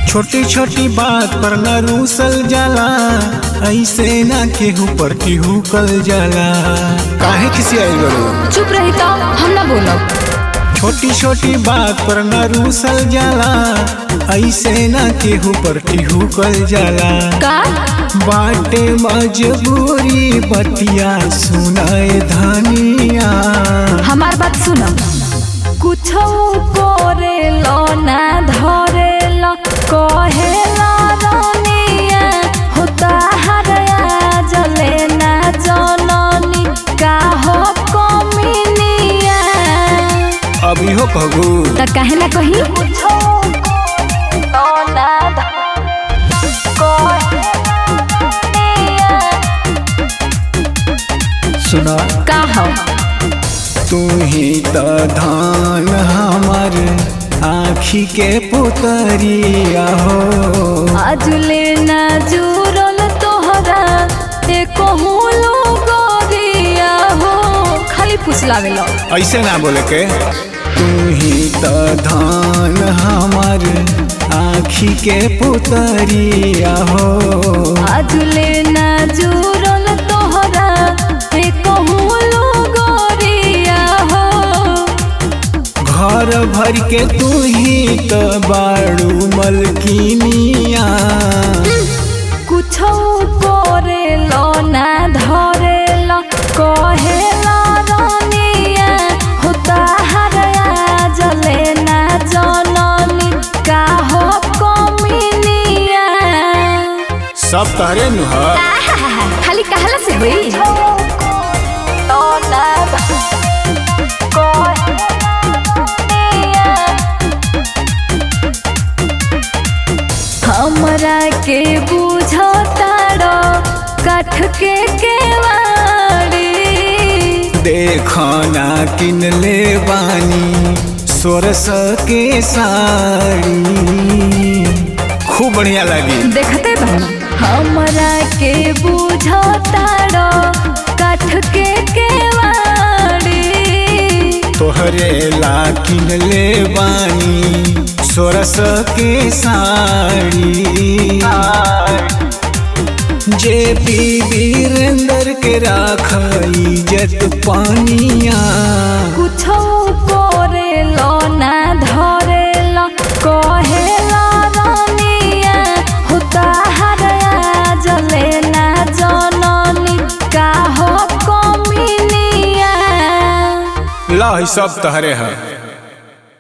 छोटी छोटी बात पर न रूसल जाला ऐसे ना केहू पर केहू कल जाला काहे किसी आई बड़ो चुप रही तो हम ना बोलब छोटी छोटी बात पर न रूसल जाला ऐसे ना केहू पर केहू कल जाला का बाटे मजबूरी बतिया सुनाए धनिया हमार बात सुनो कुछ करे लो ना धरे लो कहे लो रनिया होता हरया जले ना जननी का हो कमिनिया अभी हो कहू त काहे ना कही सुना का हो तू ही तो धान हमार आखी के पुतरिया हो आजुले ना जुरल तोहरा एको हुलो गोरिया हो खाली पुछलावेलो ऐसे ना बोले के तू ही तो धान हमार आखी के पुतरिया हो आजुले ना जुरल तोहरा एको हुलो गोरिया हो घर भर के तू ही तो बाड़ू मलकिनिया कुछो करे लो ना धरे लो कहे लो रनिया होता हरया जले ना जननी का हो कमिनिया सब तहरे नुहा खाली कहला से हुई हमरा के बुझताड़ो काठ के केवाड़ी देखना किन ले बानी सोरस के साड़ी खूब बढ़िया लगी देखते बहन हमरा के बुझताड़ो काठ के केवाड़ी तोहरे ला किन ले बानी सोरस के साड़ी जे पी वीरेंद्र के राख इज्जत पानिया कुछो करे लो ना धरे लो कहे लो रनिया होता हरया जले ना जननी का हो कमिनिया ला सब तहरे है